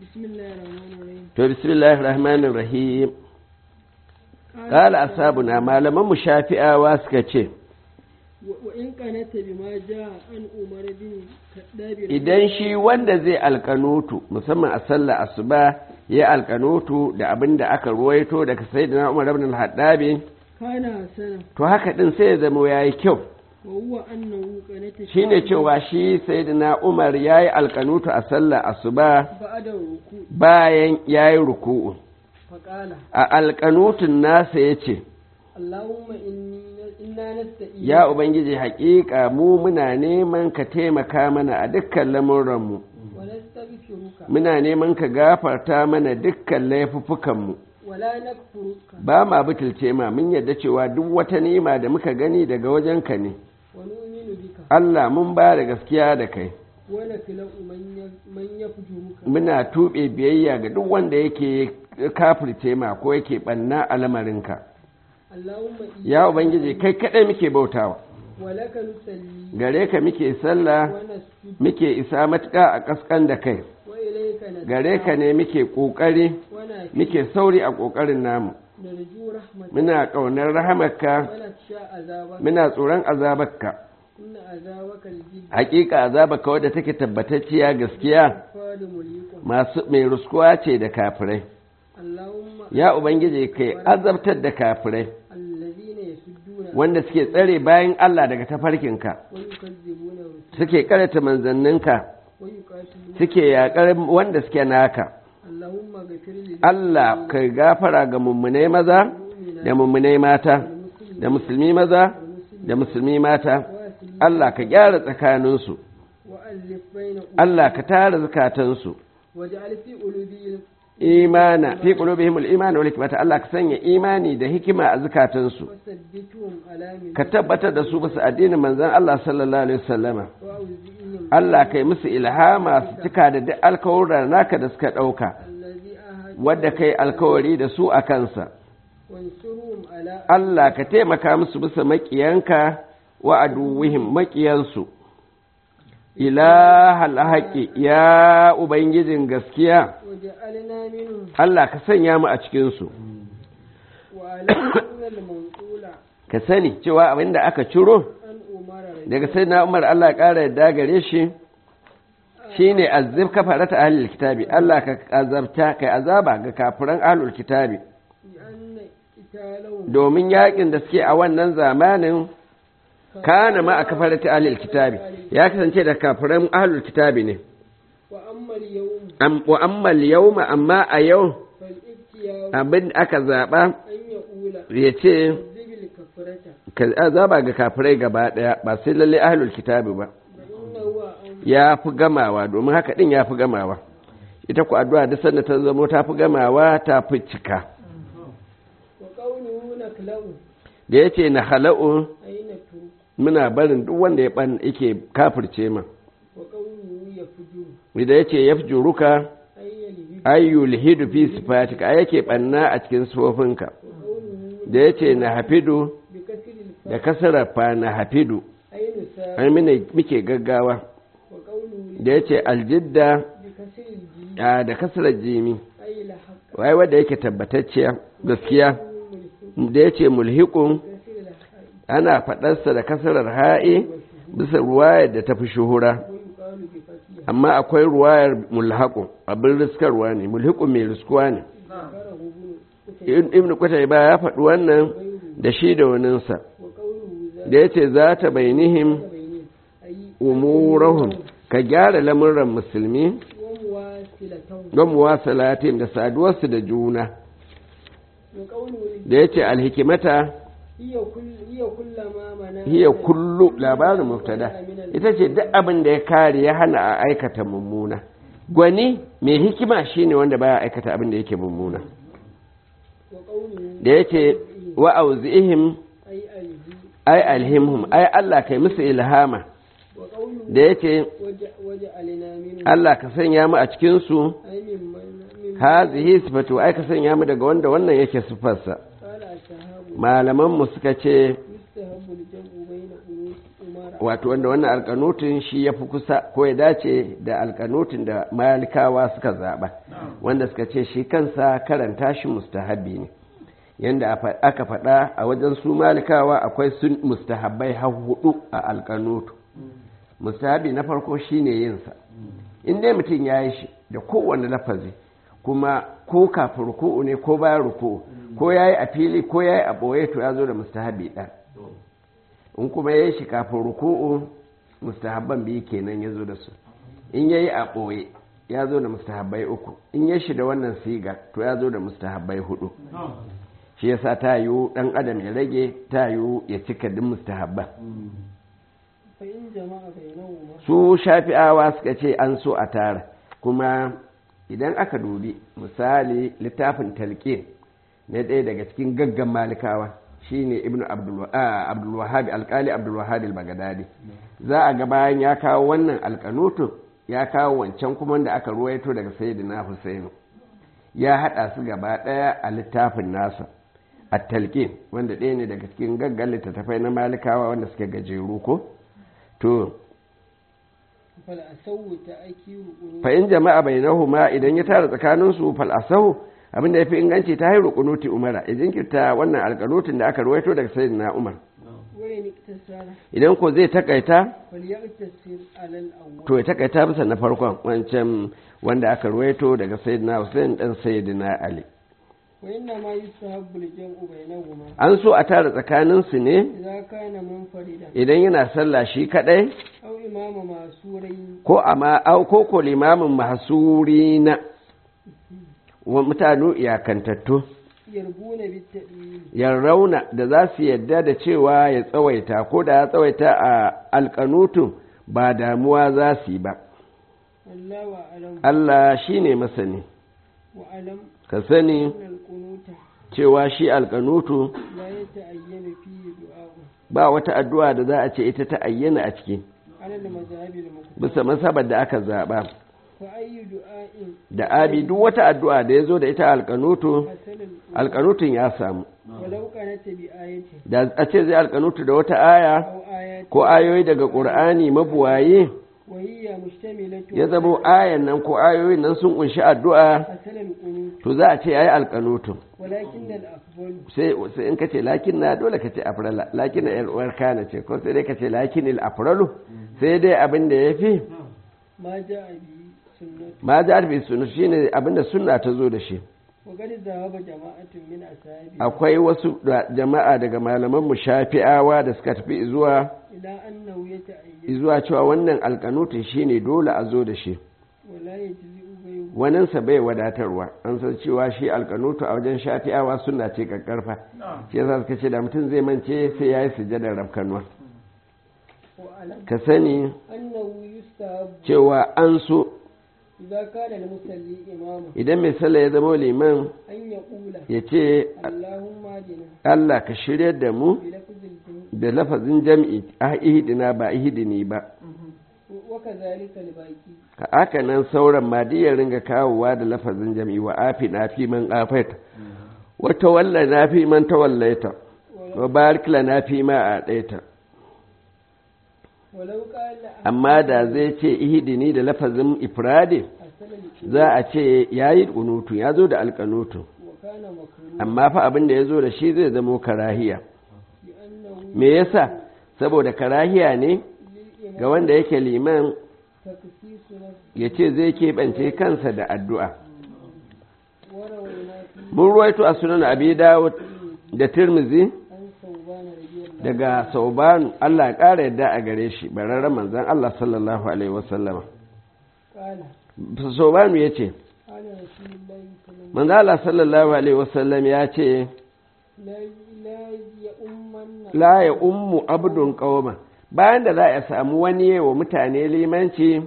بسم الله الرحمن الرحيم to bismillahir rahmanir rahim qala ashabuna malaman mu shafi'awa suka ce وإن كانت بما جاء عن عمر بن الخطاب idan shi wanda zai alkanutu musamman a sallar asuba ya alkanutu da abin da aka ruwaito daga sayyidina Umar ibn al-Hattabi كان حسنا to haka din sai ya zama yayi kyau وهو أنه كانت shine cewa shi sayyidina Umar yayi alkanutu a sallar asuba بعد الركوع bayan yayi ruku'u فقال a alkanutun nasa yace اللهم إني إنا نستعين ya ubangiji haƙiƙa mu muna neman ka taimaka mana a dukkan lamuranmu ونستغفرك muna neman ka gafarta mana dukkan laifuffukanmu ولا نكفرك ba ma butulce ma mun yadda cewa duk wata ni'ima da muka gani daga wajenka ne ونؤمن بك Allah mun ba da gaskiya da kai ونكلأ من ي- من يفجرك muna tuɓe biyayya ga duk wanda yake kafirce ma ko yake ɓanna a lamarinka اللهم ya ubangiji kai kaɗai muke bautawa ولك نصلي gare ka muke sallah ونسجد muke isa matuƙa a ƙasƙan da kai وإليك نسعى gare ka ne muke ƙoƙari ونافع muke sauri a ƙoƙarin namu نرجو رحمتك muna ƙaunar rahamarka ونخشى عذابك muna tsoron azabarka إن عذابك الجد hakika azabarka wadda take tabbatacciya gaskiya فاد مليق masu mai ruskuwa ce da kafirai اللهم ya ubangiji kai azabtar da kafirai الذين يسدون wanda suke tsare bayan Allah daga tafarkinka ويكذبون رسلك suke karanta manzanninka ويقاتلون suke yaƙar wanda suke naka اللهم اغفر لي Allah kai gafara ga mummunai maza da mummunai mata da musulmi maza da musulmi mata Allah ka gyara tsakaninsu وألف بين Allah ka tara zukatansu واجعل في قلوبهم imana fi qulubihim al-iman wal hikmata Allah ka sanya imani da hikima a zukatansu وثبتهم على من ka tabbatar da su bisa addinin manzon Allah sallallahu alaihi wasallama وأوزئهم Allah kai musu ilhama su cika da duk alkawuran naka da suka ɗauka الذي أهد wadda kai alkawari da su a kansa وانصرهم على Allah ka taimaka musu bisa maƙiyanka wa aduwihim maƙiyansu ilahal haƙi ya ubangijin gaskiya وجعلنا منهم Allah ka sanya mu a cikinsu وعلى أن المنقول ka sani cewa abin da aka ciro أن أمر daga sai na umar Allah ƙara yadda gare shi shine azib kafarata ahlul kitabi Allah ka azabta kai azaba ga kafiran ahlul kitabi بأن قتالهم domin yakin da suke a wannan zamanin kana ma a kafarata ahlul kitabi ya kasance da kafiran ahlul kitabi ne وأما اليوم Am- wa amma yawma amma a yau فالابتياء abin aka zaba أن يقول ya ce كذب الكفرة ka azaba ga kafirai gaba daya ba sai lalle ahlul kitabi ba فإنه أمر ya fi gamawa domin haka din ya fi gamawa ita ku addu'a duk sanda ta zamo ta fi gamawa ta fi cika وقوله نكله da yace na hala'u أين ترك muna barin duk wanda ya ban yake kafirce ma وقوله يفجر da yace yafjuruka أي الهب ayyul hidu fi sifatika ai yake banna a cikin sufofinka وقوله da yace na hafidu بكسر الفاء da kasarar fa na hafidu أين ساء ai mune muke gaggawa وقوله da yace aljidda بكسر الجيم a da kasarar jimi أي لحق wai wanda yake tabbatacciya gaskiya ملحق da yace mulhiqun بكسر الحاء ana faɗarsa da kasarar ha'i bisa ruwayar da ta fi shuhura ويقال بفتحها amma akwai ruwayar mulhaƙun abin riskarwa ne mulhiƙun mai riskuwa ne ذكره ابن قتيبة ibn kwatai ba ya faɗi wannan وغيره da shi da waninsa وقوله ذات da ya ce za ta bainihim بينهم أي umurahum ka gyara lamuran musulmi ومواصلتهم don muwasalatim da saduwarsu da juna وقوله da ya ce alhikimata هي كل هي كل ما منع hiya kullu labarin mubtada ita ce duk abin da ya kare ya hana a aikata mummuna gwani mai hikima shine wanda baya aikata abin da yake mummuna وقوله da ya ce wa auzihim أي ألهي ai alhimhum ai Allah kai musu ilhama وقوله da ya ce وج- وجعلنا منهم Allah ka sanya mu a cikinsu أي ممن من hazihi sifatu ai ka sanya mu daga wanda wannan yake sifarsa قال الشهاب malaman mu suka ce يستهب الجمع بين قنوت أمراء wato wanda wannan alkanutin shi ya fi kusa ko ya dace da alkanutin da malikawa suka zaɓa wanda suka ce shi kansa karanta shi mustahabi ne yanda aka faɗa a wajen su malikawa akwai sun mustahabbai har hudu a alkanutu mustahabi na farko shine yinsa in dai mutum ya yi shi da kowane lafazi kuma ko kafin ruku'u ne ko bayan ruku'u ko ya yi a fili ko ya yi a ɓoye to ya zo da mustahabi ɗan in kuma ya yi shi kafin ruku'u mustahabban biyu kenan ya zo da su in ya yi a ɓoye ya zo da mustahabbai uku in ya shi da wannan siga to ya zo da mustahabbai hudu shi yasa ta yiwu ɗan adam ya rage ta yiwu ya cika duk mustahabban su shafi'awa suka ce an so a tara kuma idan aka dubi misali littafin talqin na ɗaya daga cikin gaggan malikawa shine ibnu abdulwahab alkali abdulwahab al-bagadadi za a ga bayan ya kawo wannan alkanutun ya kawo wancan kuma da aka ruwaito daga sayyidina husainu ya haɗa su gaba ɗaya a littafin nasa a talqin wanda ɗaya ne daga cikin gaggan littattafai na malikawa wanda suke gajeru ko to fa'in jama'a bai ma idan ya tara tsakaninsu fal'asahu abinda ya fi inganci ta hairu kunuti umara ya jinkirta wannan alkanutin da aka ruwaito daga sayin na umar idan ko zai takaita to ya takaita bisa na farkon wancan wanda aka ruwaito daga sayin na hussein dan sayyidina ali an so a tara tsakaninsu ne idan yana sallah shi kadai ko amma ko ko limamin masurina wa mutane iyakantattu yarrauna da za su yadda da cewa ya tsawaita ko da ya tsawaita a alkanutun ba damuwa za su yi ba Allah shi ne masani ka sani cewa shi alkanutu ba wata addu'a da za a ce ita ta ayyana a ciki bisa masabar da aka zaɓa da abi duk wata addu'a da ya zo da ita alkanutu alkanutun ya samu da a ce zai alkanutu da wata aya ko ayoyi daga ƙur'ani mabuwaye ya zamo ayan nan ko ayoyin nan sun kunshi addu'a to za a ce ya yi alkanutun sai in ka ce lakin na dole ka ce afrala lakin na yar'uwar kana ce ko sai dai ka ce lakin il afralu sai dai abin da ya fi ma ja bi sunu shine abin da sunna ta zo da shi akwai wasu jama'a daga malaman mu shafi'awa da suka tafi zuwa zuwa cewa wannan alkanutun shine dole a zo da shi waninsa bai wadatarwa an san cewa shi alkanutu a wajen shafi'awa suna ce kakkarfa shi yasa suka ce da mutum zai mance sai ya yi sujadar rafkanuwa ka sani cewa an so idan mai sallah ya zama liman ya ce Allah ka shirya da mu da lafazin jam'i a ihidina ba ihidini ba ka aka nan sauran ma ya ringa kawowa da lafazin jam'i wa afi na fi man afaita wata walla na fi man tawallaita wa barikla na fi ma a ɗaita amma da zai ce ihidini da lafazin ifradi za a ce ya yi ƙunutu ya zo da alƙanutu amma fa abin da ya zo da shi zai zamo karahiya me yasa saboda karahiya ne ga wanda yake liman ya ce zai keɓance kansa da addu'a mun ruwaito a sunan abi dawud da tirmizi daga saubanu Allah ya ƙara yadda a gare shi bararren manzan Allah sallallahu Alaihi wasallama saubanu ya ce manzan Allah sallallahu Alaihi wasallam ya ce la ya ummu abdun ƙauma bayan da za a samu wani wa mutane limanci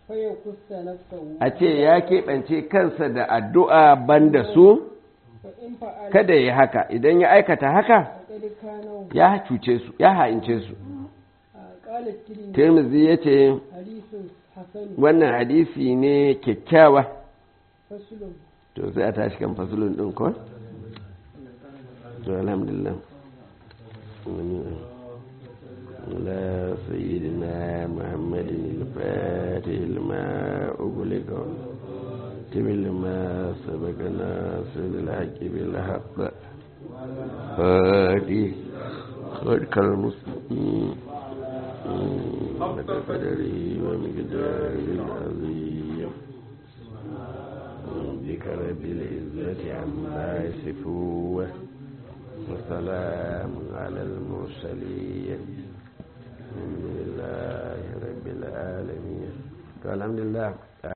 a ce ya keɓance kansa da addu'a banda su kada ya haka idan ya aikata haka ya cuce su ya ha'ince su tirmizi ya ce wannan hadisi ne kyakkyawa to sai a tashi kan fasulun ɗin ko? to alhamdulillah لا سيدنا محمد الفاتح لما أغلق الخاتم لما سبق ناصر الحق بالحق هادي خلق المسلمين بقدره ومقداره العظيم بك رب العزة عما يصفون وسلام على المرسلين الحمد لله رب العالمين الحمد لله